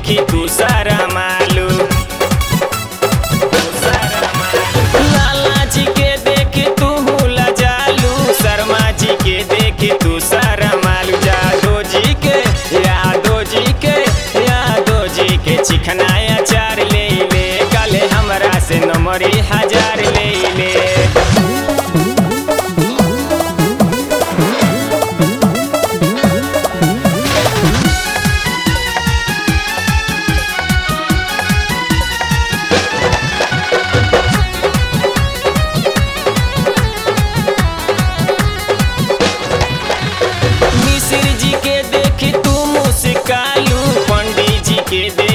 देखी तू सारा मालू लाला जी के देख तू लजालू शर्मा जी के देख तू सारा मालू जादो जी के यादो जी के यादो जी के चिकनाया चार ले ले कल हमरा से नंबरी हजार ले ले मिश्र जी के देख तू मुस्कालू पंडित जी के देख